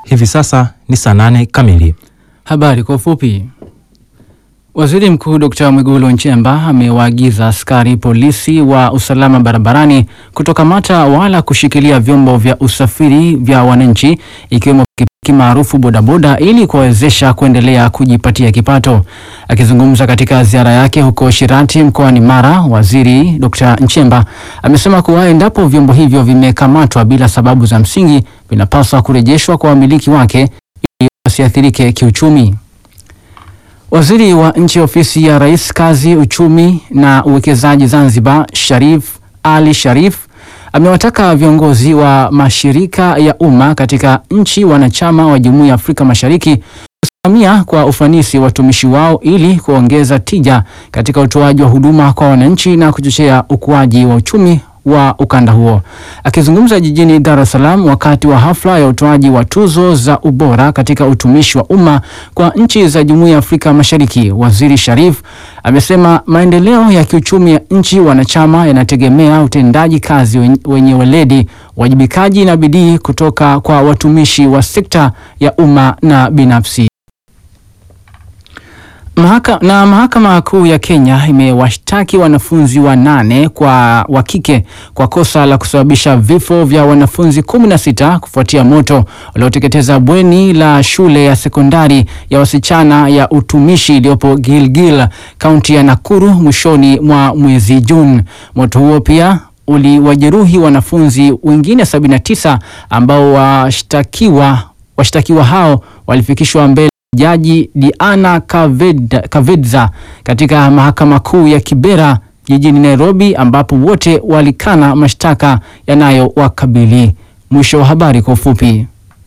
Hivi sasa ni saa nane kamili. Habari kwa ufupi. Waziri Mkuu Dr. Mwigulu Nchemba amewaagiza askari polisi wa usalama barabarani kutokamata wala kushikilia vyombo vya usafiri vya wananchi ikiwemo pikipiki maarufu bodaboda ili kuwawezesha kuendelea kujipatia kipato. Akizungumza katika ziara yake huko Shirati mkoani Mara, Waziri Dr. Nchemba amesema kuwa endapo vyombo hivyo vimekamatwa bila sababu za msingi vinapaswa kurejeshwa kwa wamiliki wake ili wasiathirike kiuchumi. Waziri wa nchi ofisi ya Rais kazi, uchumi na uwekezaji Zanzibar, Sharif Ali Sharif amewataka viongozi wa mashirika ya umma katika nchi wanachama wa Jumuiya ya Afrika Mashariki kusimamia kwa ufanisi watumishi wao ili kuongeza tija katika utoaji wa huduma kwa wananchi na kuchochea ukuaji wa uchumi wa ukanda huo. Akizungumza jijini Dar es Salaam wakati wa hafla ya utoaji wa tuzo za ubora katika utumishi wa umma kwa nchi za Jumuiya ya Afrika Mashariki, Waziri Sharif amesema maendeleo ya kiuchumi ya nchi wanachama yanategemea utendaji kazi wenye weledi, uwajibikaji na bidii kutoka kwa watumishi wa sekta ya umma na binafsi. Mahaka, na Mahakama Kuu ya Kenya imewashtaki wanafunzi wanane kwa wa kike kwa kosa la kusababisha vifo vya wanafunzi 16 kufuatia moto ulioteketeza bweni la shule ya sekondari ya wasichana ya utumishi iliyopo Gilgil, kaunti ya Nakuru mwishoni mwa mwezi Juni. Moto huo pia uliwajeruhi wanafunzi wengine 79 ambao washtakiwa washtakiwa hao walifikishwa mbele Jaji Diana Kaved, Kavedza katika mahakama kuu ya Kibera jijini Nairobi, ambapo wote walikana mashtaka yanayowakabili. Mwisho wa habari kwa ufupi.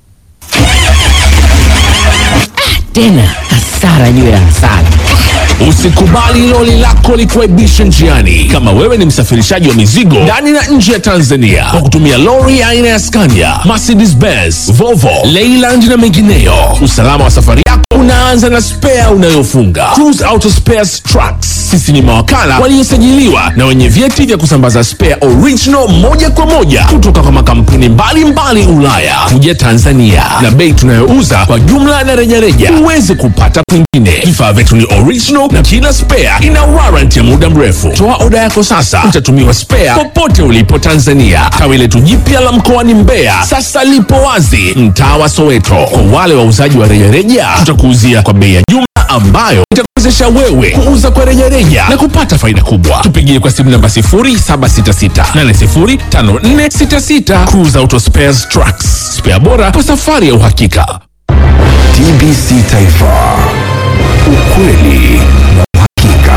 Tena hasara juu ya hasara. Usikubali loli lako likuaibishe njiani. Kama wewe ni msafirishaji wa mizigo ndani na nje ya Tanzania kwa kutumia lori aina ya Scania, Mercedes Benz, Volvo, Leyland na mengineyo, usalama wa safari yako unaanza na spea unayofunga. Cruise Auto Spares Trucks, sisi ni mawakala waliosajiliwa na wenye vyeti vya kusambaza spare original moja kwa moja kutoka kwa makampuni mbalimbali Ulaya kuja Tanzania, na bei tunayouza kwa jumla na rejareja huwezi kupata kwingine. Vifaa vyetu ni original na kila spare ina warranty ya muda mrefu. Toa oda yako sasa, utatumiwa spare popote ulipo Tanzania. Tawi letu jipya la mkoani Mbeya sasa lipo wazi mtaa wa Soweto. Kwa wale wauzaji wa rejareja, tutakuuzia kwa bei ya jumla ambayo itakuwezesha wewe kuuza kwa rejareja na kupata faida kubwa. Tupigie kwa simu namba 0766805466. Cruise Auto Spares Trucks, spare bora kwa safari ya uhakika. TBC Taifa, ukweli na uhakika.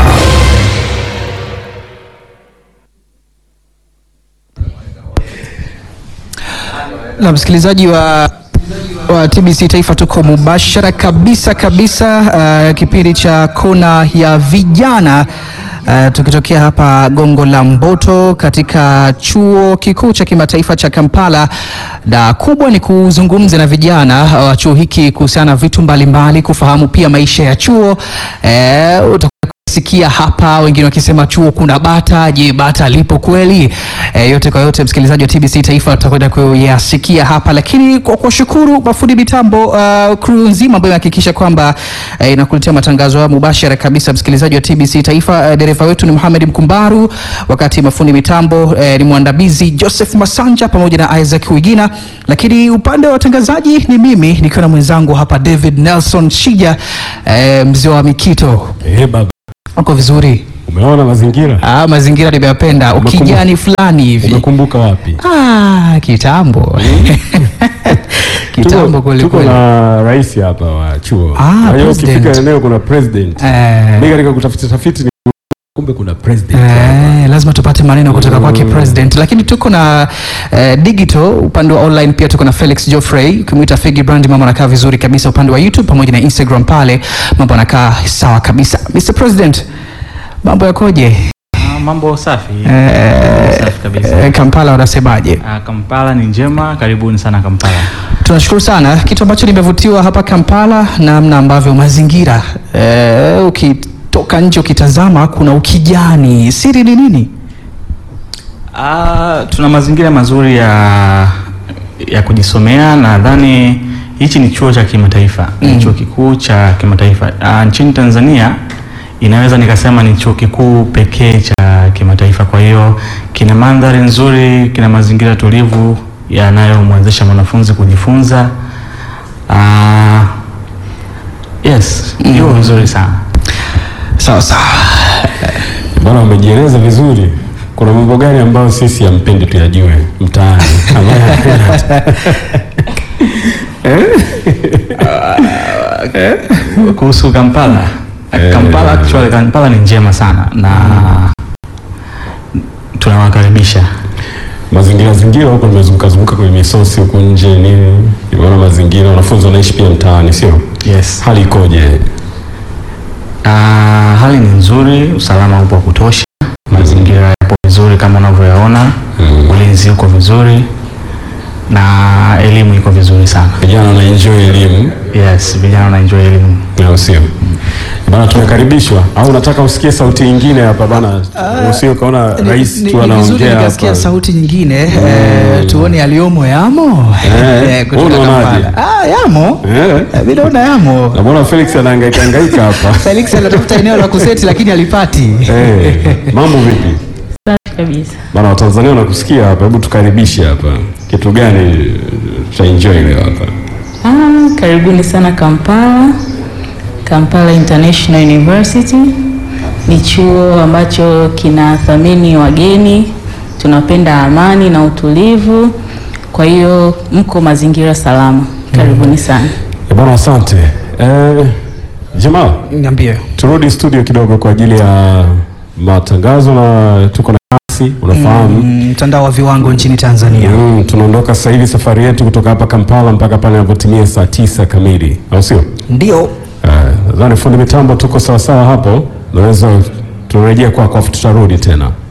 Na msikilizaji wa wa TBC Taifa, tuko mubashara kabisa kabisa, uh, kipindi cha kona ya vijana uh, tukitokea hapa Gongo la Mboto katika chuo kikuu cha kimataifa cha Kampala, na kubwa ni kuzungumza na vijana wa chuo hiki kuhusiana na vitu mbalimbali, kufahamu pia maisha ya chuo uh, sikia hapa wengine wakisema chuo kuna bata. Je, bata lipo kweli? E, yote kwa yote, msikilizaji wa TBC Taifa utakwenda kuyasikia hapa, lakini kwa kuwashukuru mafundi mitambo uh, crew nzima ambayo inahakikisha kwamba uh, inakuletea matangazo haya mubashara kabisa. Msikilizaji wa TBC Taifa, uh, dereva wetu ni Mohamed Mkumbaru, wakati mafundi mitambo uh, ni mwandamizi Joseph Masanja pamoja na Isaac Wigina, lakini upande wa watangazaji ni mimi nikiwa na mwenzangu hapa David Nelson Shija, uh, mzee wa Mikito. Eh, baba, Uko vizuri? umeona mazingira? Ah, mazingira nimeyapenda, Umekumbuka- ukijani fulani hivi. Umekumbuka wapi? Ah, kitambo kitambo Tuko- kweli tuko kweli. na rais hapa wa chuo. Ah, Kwa hiyo president. ukifika eneo kuna president. Eh, Mimi katika kutafiti tafiti ni kumbe kuna president. hapa. Eh, lazima tupate maneno kutoka kwake president, lakini tuko na eh, digital upande wa online pia tuko na Felix Geoffrey, ukimwita Figi Brand, mambo anakaa vizuri kabisa upande wa YouTube pamoja na Instagram, pale mambo anakaa sawa kabisa. Mr President, mambo yakoje? Ah, Mambo safi. Eh, Mambo safi kabisa. eh, Kampala wanasemaje? Ah, Kampala ni njema, karibuni sana Kampala. Tunashukuru sana. Kitu ambacho nimevutiwa hapa Kampala, namna ambavyo mazingira eh, ukitoka nje ukitazama kuna ukijani. Siri ni nini? Ah, tuna mazingira mazuri ya ya kujisomea. Nadhani hichi ni chuo cha kimataifa ni chuo kikuu cha kimataifa Ah, nchini Tanzania inaweza nikasema ni chuo kikuu pekee cha kimataifa. Kwa hiyo kina mandhari nzuri, kina mazingira tulivu yanayomwezesha mwanafunzi kujifunza. Ah, yes, hiyo nzuri sana. Sawa sawa. Bwana, umejieleza vizuri. Kuna mambo gani ambayo sisi hampendi tuyajue mtaani? Ambayo hampendi? kuhusu Kampala. Kampala actually Kampala ni njema sana na tunawakaribisha. mazingira zingira huko nimezunguka zunguka kwenye misosi huko nje nini, nimeona mazingira, wanafunzi wanaishi pia mtaani, sio? Yes. Hali ikoje? Ah, hali ni nzuri, usalama upo wa kutosha, mazingira yapo vizuri kama unavyoyaona, ulinzi uko vizuri na elimu iko vizuri sana. Vijana wana enjoy elimu, Yes, vijana wanaenjoy elimu. au sio? Bana, tumekaribishwa au unataka usikie sauti nyingine hapa bana? Usio kaona Ni- rais ni- tu ni vizuri anaongea nikasikia hapa. sauti nyingine eh, tuone yaliyomo yamo Eh, Eh, kutoka wewe unaonaje? Kampala. Ah, yamo Eh? Eh, mi naona yamo Namuona Felix anahangaika hangaika hapa. Felix anatafuta eneo la kuseti lakini alipati Eh, mambo vipi? Safi kabisa. Bana, Watanzania wanakusikia hapa, hebu tukaribishe hapa. Kitu gani tutaenjoy leo hapa? Ah, karibuni sana Kampala. Kampala International University ni chuo ambacho kinathamini wageni, tunapenda amani na utulivu, kwa hiyo mko mazingira salama. Karibuni sana. Eh, Bana, asante. Eh, Jamal, niambie turudi studio kidogo kwa ajili ya matangazo na tuko na kasi, unafahamu Mm, mtandao wa viwango nchini Tanzania Mm, tunaondoka sasa hivi safari yetu kutoka hapa Kampala mpaka pale inapotimia saa tisa kamili, au sio? ndio Eh, Nadhani fundi mitambo tuko sawasawa hapo, naweza turejea kwako afu tutarudi tena.